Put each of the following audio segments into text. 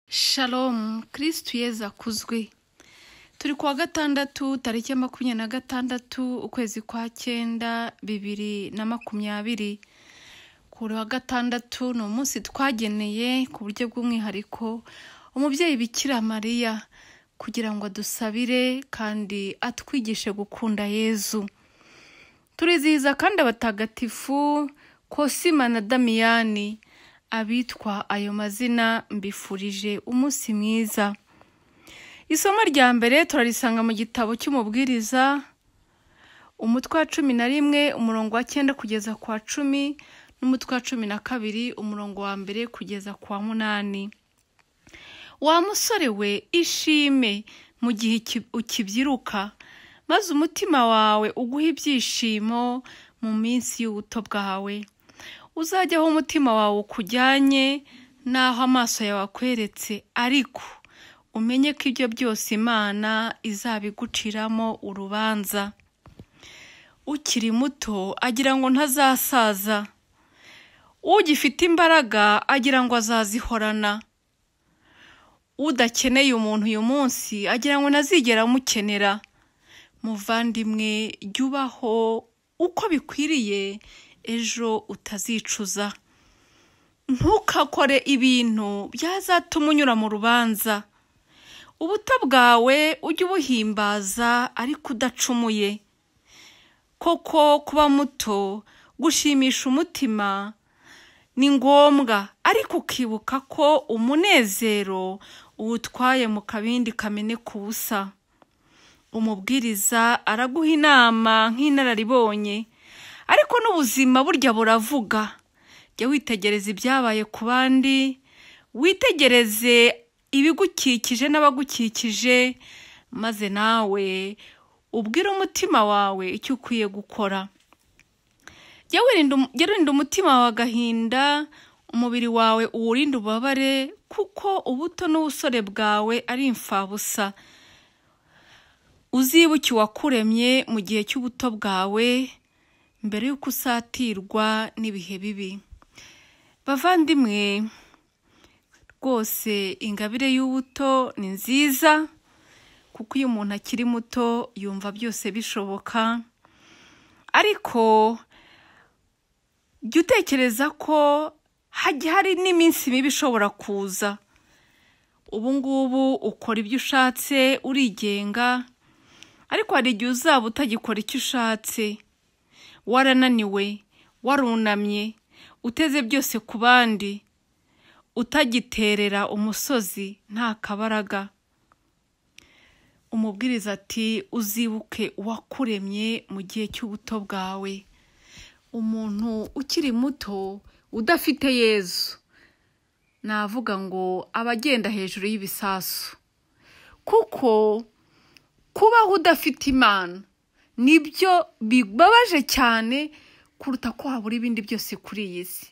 shalomu kirisitu yeza akuzwe turi ku wa gatandatu tariki ya makumyabiri na gatandatu ukwezi kwa cyenda bibiri na makumyabiri kuri wa gatandatu ni umunsi twageneye ku buryo bw'umwihariko umubyeyi bikira mariya kugira ngo adusabire kandi atwigishe gukunda yezu turizihiza kandi abatagatifu kosima na damiyani abitwa ayo mazina mbifurije umunsi mwiza isomo rya mbere turarisanga mu gitabo cy'umubwiriza umutwe wa cumi na rimwe umurongo wa cyenda kugeza ku wa cumi n'umutwe wa cumi na kabiri umurongo wa mbere kugeza ku wa munani wa musore we ishime mu gihe iki- ukibyiruka maze umutima wawe uguhe ibyishimo mu minsi y'ubuto bwawe uzajya aho umutima wawe ukujyanye n'aho amaso yawe akweretse ariko umenye ko ibyo byose imana izabiguciramo urubanza ukiri muto agira ngo ntazasaza ugifite imbaraga agira ngo azazihorana udakeneye umuntu uyu munsi agira ngo ntazigera amukenera muvandimwe jya ubaho uko bikwiriye ejo utazicuza ntukakore ibintu byazatuma unyura mu rubanza ubuto bwawe ujye ubuhimbaza ariko udacumuye koko kuba muto gushimisha umutima ni ngombwa ariko ukibuka ko umunezero uwutwaye mu kabindi kameneka ubusa umubwiriza araguha inama nk'inararibonye ariko n'ubuzima burya buravuga jya witegereza ibyabaye ku bandi witegereze ibigukikije n'abagukikije maze nawe ubwire umutima wawe icyo ukwiye gukora jya wirinda um- jya urinda umutima wawe agahinda umubiri wawe uwurinde ububabare kuko ubuto n'ubusore bwawe ari imfabusa uzibuke uwakuremye mu gihe cy'ubuto bwawe mbere y'uko usatirwa n'ibihe bibi bavandimwe rwose ingabire y'ubuto ni nziza kuko iyo umuntu akiri muto yumva byose bishoboka ariko jya utekereza ko hajya hari n'iminsi mibi ishobora kuza ubu ngubu ukora ibyo ushatse urigenga ariko hari igihe uzaba utagikora icyo ushatse warananiwe warunamye uteze byose ku bandi utagiterera umusozi nta kabaraga umubwiriza ati uzibuke uwakuremye mu gihe cy'ubuto bwawe umuntu ukiri muto udafite yezu navuga ngo aba agenda hejuru y'ibisasu kuko kubaho udafite imana nibyo bibabaje cyane kuruta ko habura ibindi byose kuri iyi si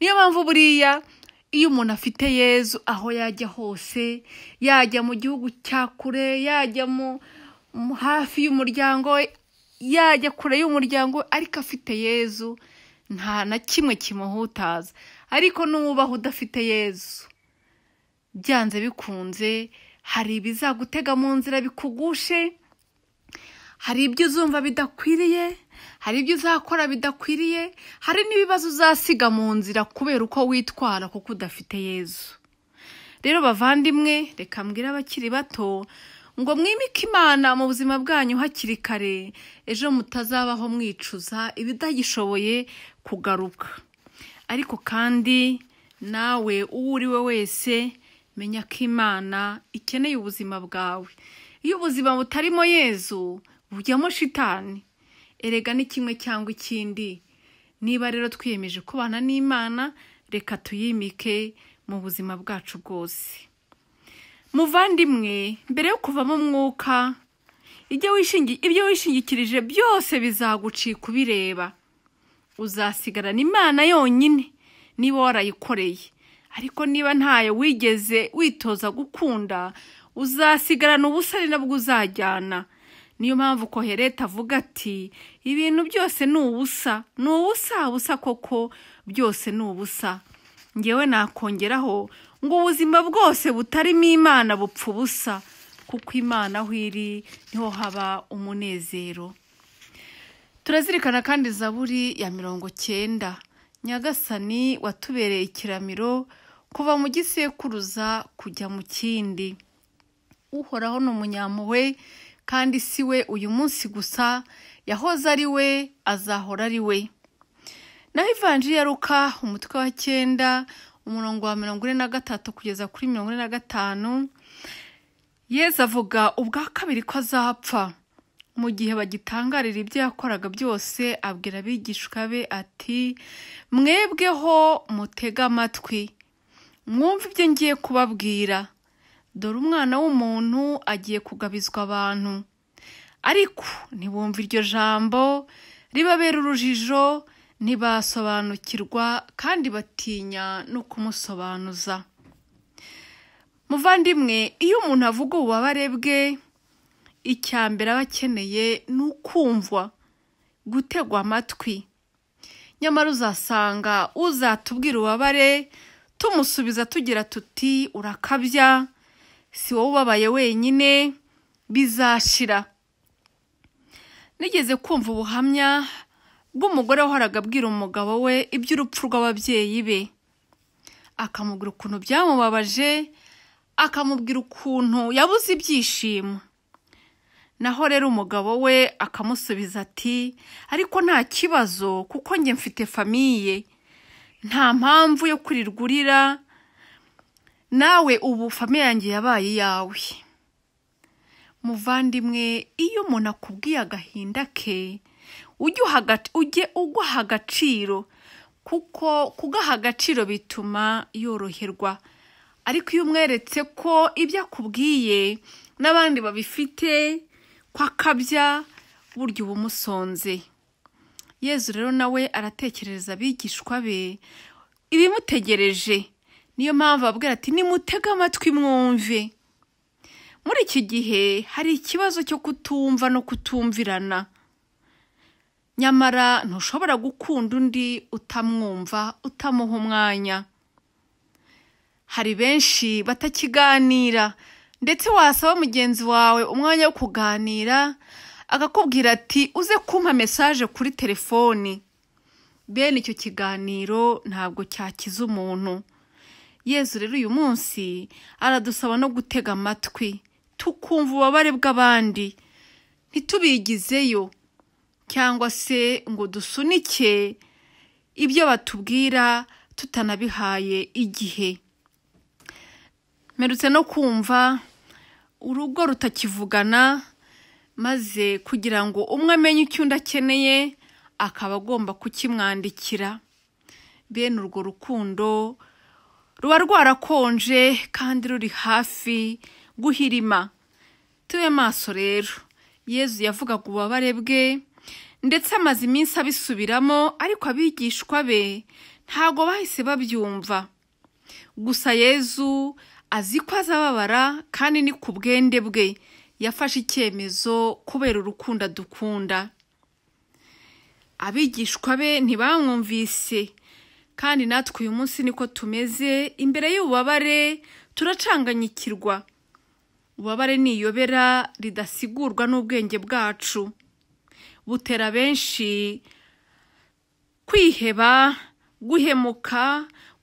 niyo mpamvu buriya iyo umuntu afite yezu aho yajya hose yajya mu gihugu cya kure yajya mu mu- hafi y'umuryango we yajya kure y'umuryango we, ariko afite yezu nta na kimwe kimuhutaza ariko n'uwubaho udafite yezu byanze bikunze hari ibizagutega mu nzira bikugushe hari ibyo uzumva bidakwiriye hari ibyo uzakora bidakwiriye hari n'ibibazo uzasiga mu nzira kubera uko witwara kuko udafite yezu rero bavandimwe reka mbwire abakiri bato ngo mwimike imana mu buzima bwanyu hakiri kare ejo mutazabaho mwicuza ibidagishoboye kugaruka ariko kandi nawe uwo uri we wese menya ko imana ikeneye ubuzima bwawe iyo ubuzima butarimo yezu bujyamo shitani erega ni kimwe cyangwa ikindi niba rero twiyemeje kubana n'imana reka tuyimike mu buzima bwacu bwose muvandimwe mbere yo kuvamo umwuka ibyo wishingi- ibyo wishingikirije byose bizagucika ubireba uzasigarana imana yonyine niba warayikoreye ariko niba ntayo wigeze witoza gukunda uzasigarana ubusa ari nabwo uzajyana niyo mpamvu kohereta avuga ati ibintu byose ni ubusa ni ubusa busa koko byose ni ubusa ngewe nakongeraho ngo ubuzima bwose butarimo imana bupfa ubusa kuko imana aho iri niho haba umunezero turazirikana kandi zaburi ya mirongo cyenda nyagasani watubereye ikiramiro kuva mu gisekuruza kujya mu kindi uhoraho ni umunyampuhwe kandi si we uyu munsi gusa yahoze ari we azahora ari we naho ivanjiri ya ruka umutwe wa cyenda umurongo wa mirongo ine na gatatu kugeza kuri mirongo ine na gatanu yezu avuga ubwa kabiri ko azapfa mu gihe bagitangarira ibyo yakoraga byose abwira abigishwa be ati mwebweho mutege amatwi mwumve ibyo ngiye kubabwira dore umwana w'umuntu agiye kugabizwa abantu ariko ntibumve iryo jambo ribabera urujijo ntibasobanukirwa kandi batinya no kumusobanuza muvandimwe iyo umuntu avuga ububabare bwe icya mbere aba akeneye ni ukumvwa gutegwa amatwi nyamara uzasanga uzatubwira ububabare tumusubiza tugira tuti urakabya si wowe ubabaye wenyine bizashira nigeze kumva ubuhamya bw'umugore wahoraga abwira umugabo we iby'urupfu rw'ababyeyi be akamubwira ukuntu byamubabaje akamubwira ukuntu yabuze ibyishimo naho rero umugabo we akamusubiza ati ariko nta kibazo kuko njye mfite famiye nta mpamvu yo kurirwa urira nawe ubu famiye yanjye yabaye iyawe muvandimwe iyo umuntu akubwiye agahinda ke ujye uhaga- ujye uguha agaciro kuko kugaha agaciro bituma yoroherwa ariko iyo umweretse ko ibyo akubwiye n'abandi babifite ko akabya burya uba umusonze yezu rero nawe aratekerereza abigishwa be ibimutegereje niyo mpamvu ababwira ati nimutege amatwi mwumve muri iki gihe hari ikibazo cyo kutumva no kutumvirana nyamara ntushobora gukunda undi utamwumva utamuha umwanya hari benshi batakiganira ndetse wasaba mugenzi wawe umwanya wo kuganira akakubwira ati uze kumpa mesaje kuri telefoni bene icyo kiganiro ntabwo cyakiza umuntu yezu rero uyu munsi aradusaba no gutega amatwi tukumva ububabare bw'abandi ntitubigizeyo cyangwa se ngo dusunike ibyo batubwira tutanabihaye igihe mperutse no kumva urugo rutakivugana maze kugira ngo umwe amenye icyo undi akeneye akaba agomba kukimwandikira bene urwo rukundo ruba rwarakonje kandi ruri hafi guhirima tube maso rero yezu yavugaga ububabare bwe ndetse amaze iminsi abisubiramo ariko abigishwa be ntago bahise babyumva gusa yezu azi ko azababara kandi ni ku bwende bwe yafashe icyemezo kubera urukundo dukunda abigishwa be ntibamwumvise kandi natwe uyu munsi niko tumeze imbere y'ububabare turacanganyikirwa ububabare ni iyobera ridasigurwa n'ubwenge bwacu butera benshi kwiheba guhemuka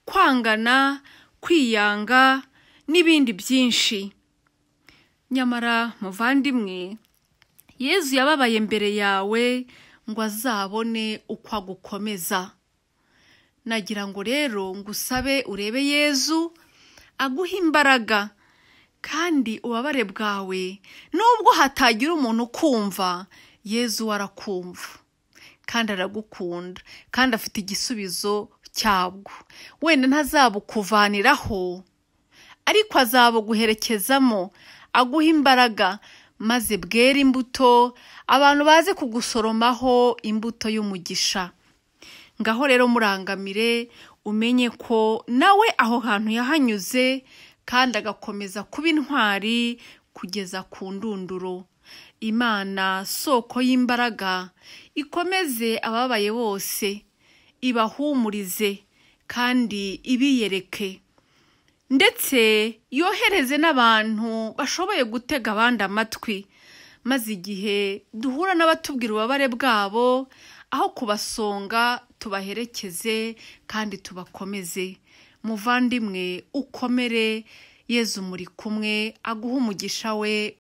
kwangana kwiyanga n'ibindi byinshi nyamara muvandimwe yezu yababaye mbere yawe ngo azabone uko agukomeza nagira ngo rero ngo usabe urebe yezu aguhe imbaraga kandi ububabare bwawe nubwo hatagira umuntu ukumva yezu we arakumva kandi aragukunda kandi afite igisubizo cyabwo wenda ntazabukuvaniraho ariko azabuguherekezamo aguha imbaraga maze bwera imbuto abantu baze kugusoromaho imbuto y'umugisha ngaho rero murangamire umenye ko nawe aho hantu yahanyuze kandi agakomeza kuba intwari kugeza ku ndunduro imana soko y'imbaraga ikomeze ababaye bose ibahumurize kandi ibiyereke ndetse yohereze n'abantu bashoboye gutega abandi amatwi maze igihe duhura n'abatubwira ububabare bwabo aho kubasonga tubaherekeze kandi tubakomeze muvandimwe ukomere yezu muri kumwe aguhe umugisha we